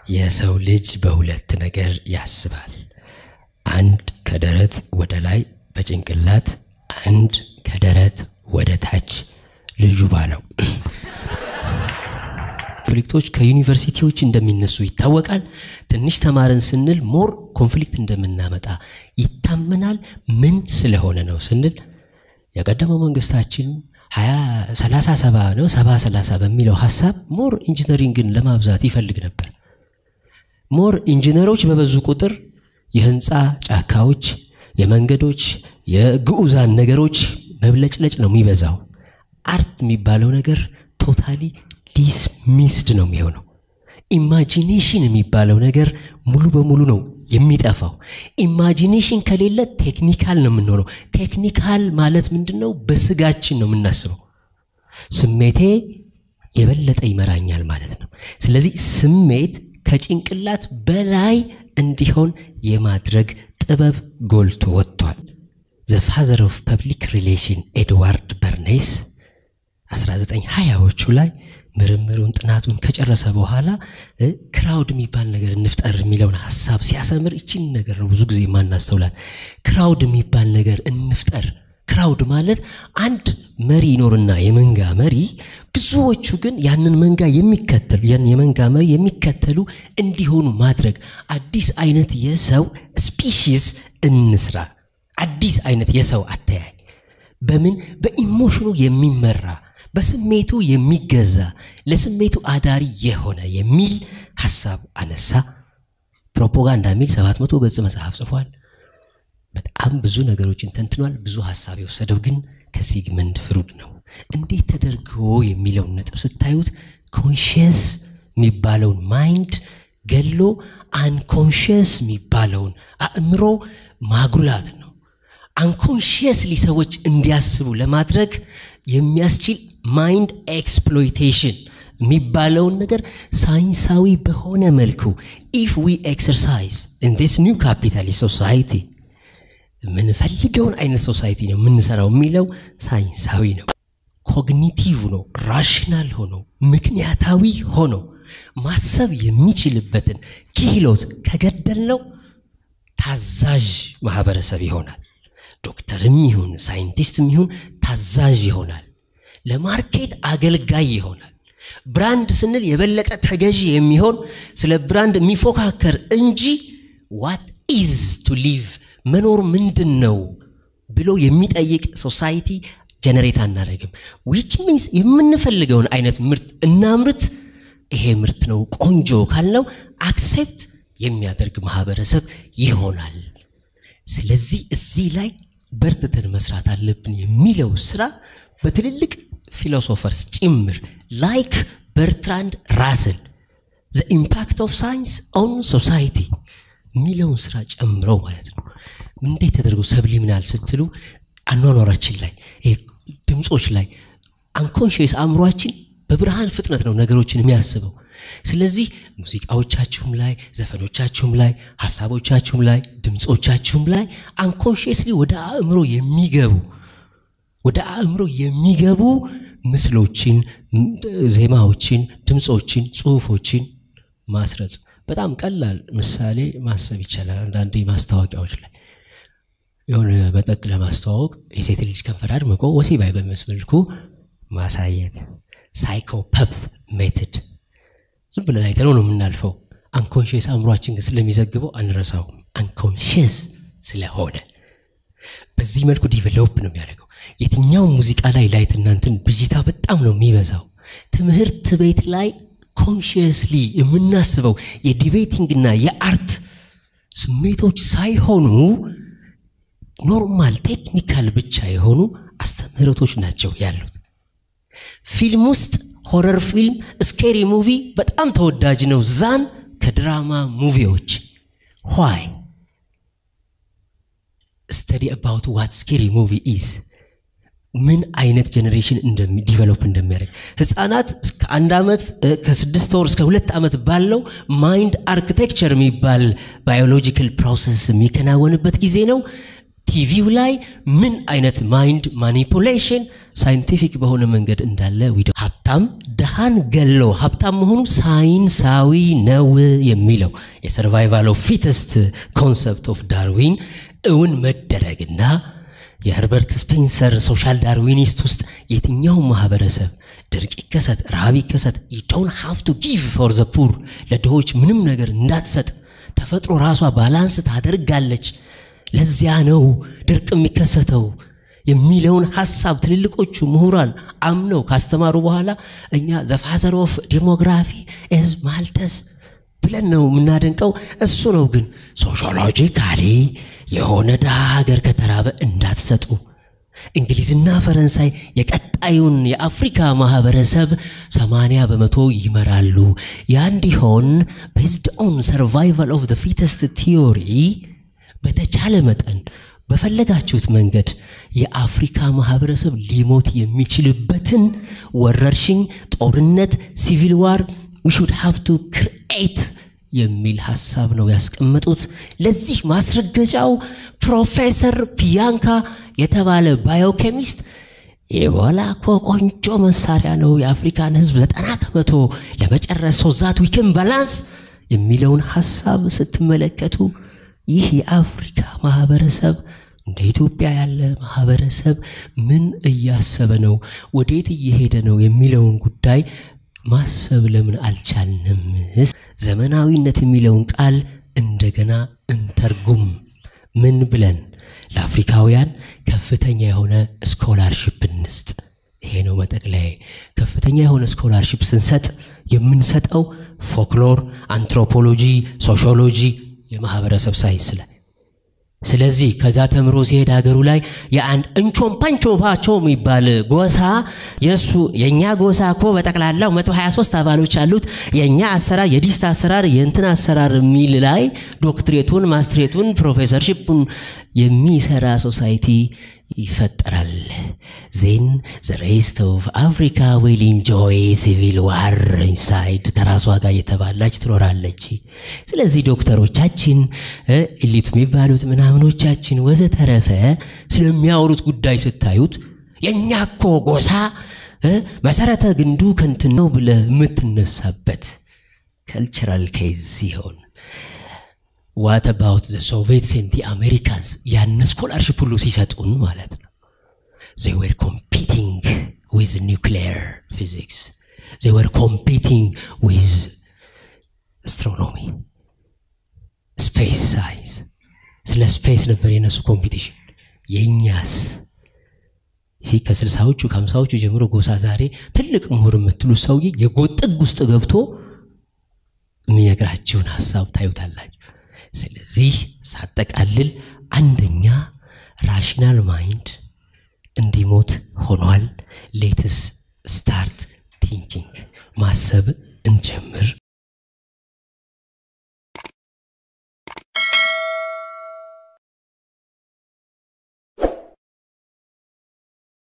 የሰው ልጅ በሁለት ነገር ያስባል። አንድ ከደረት ወደ ላይ በጭንቅላት፣ አንድ ከደረት ወደ ታች ልጁ ባለው። ኮንፍሊክቶች ከዩኒቨርሲቲዎች እንደሚነሱ ይታወቃል። ትንሽ ተማርን ስንል ሞር ኮንፍሊክት እንደምናመጣ ይታመናል። ምን ስለሆነ ነው ስንል የቀደመው መንግስታችን ሀያ ሰላሳ ሰባ ነው ሰባ ሰላሳ በሚለው ሀሳብ ሞር ኢንጂነሪንግን ለማብዛት ይፈልግ ነበር። ሞር ኢንጂነሮች በበዙ ቁጥር የህንፃ ጫካዎች፣ የመንገዶች፣ የግዑዛን ነገሮች መብለጭለጭ ነው የሚበዛው። አርት የሚባለው ነገር ቶታሊ ዲስሚስድ ነው የሚሆነው። ኢማጂኔሽን የሚባለው ነገር ሙሉ በሙሉ ነው የሚጠፋው። ኢማጂኔሽን ከሌለ ቴክኒካል ነው የምንሆነው። ቴክኒካል ማለት ምንድን ነው? በስጋችን ነው የምናስበው። ስሜቴ የበለጠ ይመራኛል ማለት ነው። ስለዚህ ስሜት ከጭንቅላት በላይ እንዲሆን የማድረግ ጥበብ ጎልቶ ወጥቷል። ዘ ፋዘር ኦፍ ፐብሊክ ሪሌሽን ኤድዋርድ በርኔስ 1920ዎቹ ላይ ምርምሩን ጥናቱን ከጨረሰ በኋላ ክራውድ የሚባል ነገር እንፍጠር የሚለውን ሀሳብ ሲያሰምር ይችን ነገር ነው ብዙ ጊዜ የማናስተውላት። ክራውድ የሚባል ነገር እንፍጠር። ክራውድ ማለት አንድ መሪ ይኖርና የመንጋ መሪ፣ ብዙዎቹ ግን ያንን መንጋ የሚከተሉ ያን የመንጋ መሪ የሚከተሉ እንዲሆኑ ማድረግ። አዲስ አይነት የሰው ስፒሺስ እንስራ። አዲስ አይነት የሰው አተያይ በምን በኢሞሽኑ የሚመራ በስሜቱ የሚገዛ ለስሜቱ አዳሪ የሆነ የሚል ሀሳብ አነሳ። ፕሮፓጋንዳ የሚል ሰባት መቶ ገጽ መጽሐፍ ጽፏል። በጣም ብዙ ነገሮችን ተንትኗል። ብዙ ሀሳብ የወሰደው ግን ከሲግመንድ ፍሩድ ነው። እንዴት ተደርጎ የሚለውን ነጥብ ስታዩት ኮንሽየስ የሚባለውን ማይንድ ገሎ አንኮንሽየስ የሚባለውን አእምሮ ማጉላት ነው። አንኮንሽየስሊ ሰዎች እንዲያስቡ ለማድረግ የሚያስችል ማይንድ ኤክስፕሎይቴሽን የሚባለውን ነገር ሳይንሳዊ በሆነ መልኩ ኢፍ ዊ ኤክሰርሳይዝ ኢን ዲስ ኒው ካፒታሊስት ሶሳይቲ የምንፈልገውን አይነት ሶሳይቲ ነው የምንሰራው የሚለው ሳይንሳዊ ነው። ኮግኒቲቭ ነው። ራሽናል ሆኖ ምክንያታዊ ሆኖ ማሰብ የሚችልበትን ክህሎት ከገደልነው ታዛዥ ማህበረሰብ ይሆናል። ዶክተርም ይሁን ሳይንቲስትም ይሁን ታዛዥ ይሆናል። ለማርኬት አገልጋይ ይሆናል። ብራንድ ስንል የበለጠ ተገዢ የሚሆን ስለ ብራንድ የሚፎካከር እንጂ ዋት ኢዝ ቱ ሊቭ መኖር ምንድን ነው ብሎ የሚጠይቅ ሶሳይቲ ጀነሬት አናደርግም። ዊች ሚንስ የምንፈልገውን አይነት ምርት እናምርት፣ ይሄ ምርት ነው ቆንጆ ካልነው አክሴፕት የሚያደርግ ማህበረሰብ ይሆናል። ስለዚህ እዚህ ላይ በርትተን መስራት አለብን የሚለው ስራ በትልልቅ ፊሎሶፈርስ ጭምር ላይክ በርትራንድ ራስል ዘ ኢምፓክት ኦፍ ሳይንስ ኦን ሶሳይቲ የሚለውን ስራ ጨምረው ማለት ነው። እንዴት ተደርጎ ሰብሊሚናል ስትሉ አኗኗራችን ላይ ድምፆች ላይ አንኮንሽስ አእምሯችን በብርሃን ፍጥነት ነው ነገሮችን የሚያስበው። ስለዚህ ሙዚቃዎቻችሁም ላይ ዘፈኖቻችሁም ላይ ሀሳቦቻችሁም ላይ ድምፆቻችሁም ላይ አንኮንሽስሊ ወደ አእምሮ የሚገቡ ወደ አእምሮ የሚገቡ ምስሎችን፣ ዜማዎችን፣ ድምፆችን፣ ጽሁፎችን ማስረጽ በጣም ቀላል ምሳሌ ማሰብ ይቻላል። አንዳንዴ ማስታወቂያዎች ላይ የሆነ መጠጥ ለማስተዋወቅ የሴት ልጅ ከንፈር አድምቆ ወሲባዊ በሚመስል መልኩ ማሳየት ሳይኮፐፕ ሜትድ ዝም ብለን አይተነው ነው የምናልፈው። አንኮንሽስ አእምሯችን ግን ስለሚዘግበው አንረሳውም። አንኮንሽስ ስለሆነ በዚህ መልኩ ዲቨሎፕ ነው የሚያደርገው። የትኛው ሙዚቃ ላይ ላይት እናንትን ብዥታ በጣም ነው የሚበዛው። ትምህርት ቤት ላይ ኮንሽየስሊ የምናስበው የዲቤቲንግና የአርት ስሜቶች ሳይሆኑ ኖርማል ቴክኒካል ብቻ የሆኑ አስተምህረቶች ናቸው ያሉት። ፊልም ውስጥ ሆረር ፊልም፣ ስኬሪ ሙቪ በጣም ተወዳጅ ነው ዛን ከድራማ ሙቪዎች ዋይ ስተዲ አባውት ዋት ስኬሪ ሙቪ ኢዝ ምን አይነት ጀኔሬሽን ዲቨሎፕ እንደሚያደርግ ህፃናት እስከ አንድ ዓመት ከስድስት ወር እስከ ሁለት ዓመት ባለው ማይንድ አርክቴክቸር የሚባል ባዮሎጂካል ፕሮሰስ የሚከናወንበት ጊዜ ነው። ቲቪው ላይ ምን አይነት ማይንድ ማኒፑሌሽን ሳይንቲፊክ በሆነ መንገድ እንዳለ ዊዶ ሀብታም ድሃን ገሎ ሀብታም መሆኑ ሳይንሳዊ ነው የሚለው የሰርቫይቫል ኦፍ ፊተስት ኮንሰፕት ኦፍ ዳርዊን እውን መደረግና የኸርበርት ስፔንሰር ሶሻል ዳርዊኒስት ውስጥ የትኛው ማህበረሰብ ድርቅ ይከሰት፣ ረሃብ ይከሰት ዩ ዶንት ሃቭ ቱ ጊቭ ፎር ዘ ፑር ለድሆች ምንም ነገር እንዳትሰጥ ተፈጥሮ ራሷ ባላንስ ታደርጋለች። ለዚያ ነው ድርቅ የሚከሰተው የሚለውን ሀሳብ ትልልቆቹ ምሁራን አምነው ካስተማሩ በኋላ እኛ ዘፋዘር ኦፍ ዴሞግራፊ ኤዝ ማልተስ ብለን ነው የምናደንቀው። እሱ ነው ግን ሶሺዮሎጂካሊ የሆነ ድሃ ሀገር ከተራበ እንዳትሰጡ። እንግሊዝና ፈረንሳይ የቀጣዩን የአፍሪካ ማህበረሰብ 80 በመቶ ይመራሉ። ያ እንዲሆን ቤዝድ ኦን ሰርቫይቫል ኦፍ ዘ ፊተስት ቲዮሪ በተቻለ መጠን በፈለጋችሁት መንገድ የአፍሪካ ማህበረሰብ ሊሞት የሚችልበትን ወረርሽኝ፣ ጦርነት፣ ሲቪል ዋር ዊ ሹድ ሃቭ ቱ ክርኤት የሚል ሀሳብ ነው ያስቀመጡት። ለዚህ ማስረገጫው ፕሮፌሰር ፒያንካ የተባለ ባዮኬሚስት ኢቦላ እኮ ቆንጆ መሳሪያ ነው የአፍሪካን ሕዝብ ዘጠና ከመቶ ለመጨረስ ሶዛት ዊክን ባላንስ የሚለውን ሀሳብ ስትመለከቱ ይህ የአፍሪካ ማህበረሰብ እንደ ኢትዮጵያ ያለ ማህበረሰብ ምን እያሰበ ነው፣ ወዴት እየሄደ ነው የሚለውን ጉዳይ ማሰብ ለምን አልቻልንም? ዘመናዊነት የሚለውን ቃል እንደገና እንተርጉም። ምን ብለን ለአፍሪካውያን ከፍተኛ የሆነ ስኮላርሽፕ እንስጥ። ይሄ ነው መጠቅለያ። ከፍተኛ የሆነ ስኮላርሽፕ ስንሰጥ የምንሰጠው ፎክሎር፣ አንትሮፖሎጂ፣ ሶሺዮሎጂ፣ የማህበረሰብ ሳይንስ ላይ ስለዚህ ከዛ ተምሮ ሲሄድ ሀገሩ ላይ የአንድ እንቾም ፓንቾ ፓቾ የሚባል ጎሳ የእሱ የእኛ ጎሳ እኮ በጠቅላላው 123 አባሎች አሉት። የእኛ አሰራር የዲስት አሰራር የእንትን አሰራር የሚል ላይ ዶክትሬቱን ማስትሬቱን ፕሮፌሰርሺፑን የሚሰራ ሶሳይቲ ይፈጠራል። ዜን ዘ ሬስት ኦፍ አፍሪካ ዊል ኢንጆይ ሲቪል ዋር ኢንሳይድ ከራሷ ጋር እየተባላች ትኖራለች። ስለዚህ ዶክተሮቻችን ኢሊት የሚባሉት ምናምኖቻችን ወዘተረፈ ስለሚያወሩት ጉዳይ ስታዩት የእኛ እኮ ጎሳ መሰረተ ግንዱ ከንትን ነው ብለህ የምትነሳበት ከልቸራል ኬዝ ሲሆን ዋት አባውት ዘ ሶቪየትስ ኤንድ ዲ አሜሪካንስ ያን ስኮላርሽፕ ሁሉ ሲሰጡን ማለት ነው they were competing with nuclear physics they were competing with astronomy ስፔስ ሳይንስ ስለ ስፔስ ነበር የነሱ ኮምፒቲሽን የእኛስ ሲ ከስልሳዎቹ ከሀምሳዎቹ ጀምሮ ጎሳ ዛሬ ትልቅ ምሁር የምትሉት ሰውዬ የጎጥ ጥግ ውስጥ ገብቶ የሚነግራችሁን ሀሳብ ታዩታላችሁ ስለዚህ ሳጠቃልል አንደኛ ራሽናል ማይንድ እንዲሞት ሆኗል ሌትስ ስታርት ቲንኪንግ ማሰብ እንጀምር